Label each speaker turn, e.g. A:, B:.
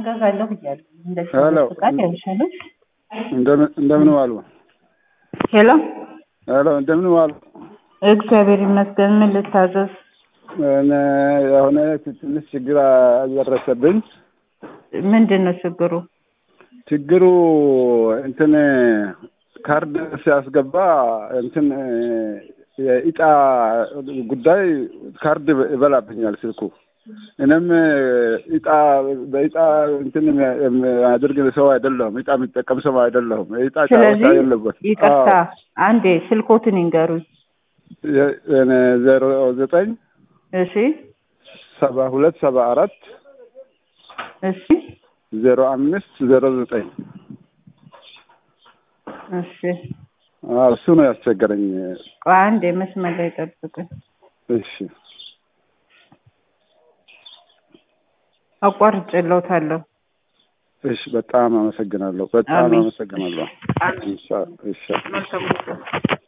A: እገዛለሁ እያሉ እንደዚህ
B: ሄሎ።
A: ፍቃድ ያልሻለች
B: እንደምን እንደምን ዋሉ?
A: ሄሎ
B: ሄሎ እንደምን ዋሉ?
A: እግዚአብሔር ይመስገን ምን ልታዘዝ
B: እኔ የሆነ ትንሽ ችግር አልደረሰብኝ።
A: ምንድን ነው ችግሩ
B: ችግሩ እንትን ካርድ ሲያስገባ እንትን የኢጣ ጉዳይ ካርድ ይበላብኛል ስልኩ። እኔም ኢጣ በኢጣ እንትን የሚያደርግ ሰው አይደለሁም። ኢጣ የሚጠቀም ሰው አይደለሁም። ኢጣ ጨዋታ
A: ስለዚህ
B: የለበት።
A: ይቅርታ አንዴ ስልኮትን ይንገሩኝ
B: ዜሮ ዘጠኝ
A: እሺ
B: ሰባ ሁለት ሰባ አራት
A: እሺ
B: ዜሮ አምስት ዜሮ ዘጠኝ
A: እሺ
B: አዎ፣ እሱ ነው ያስቸገረኝ።
A: ቆይ አንዴ መስመር ላይ ጠብቁኝ
B: እሺ
A: አቋርጬልዎታለሁ
B: እሺ፣ በጣም አመሰግናለሁ። በጣም
A: አሜን።
B: አመሰግናለሁ።
A: አሜን።
B: እሺ፣ እሺ።
A: መልካም ጊዜ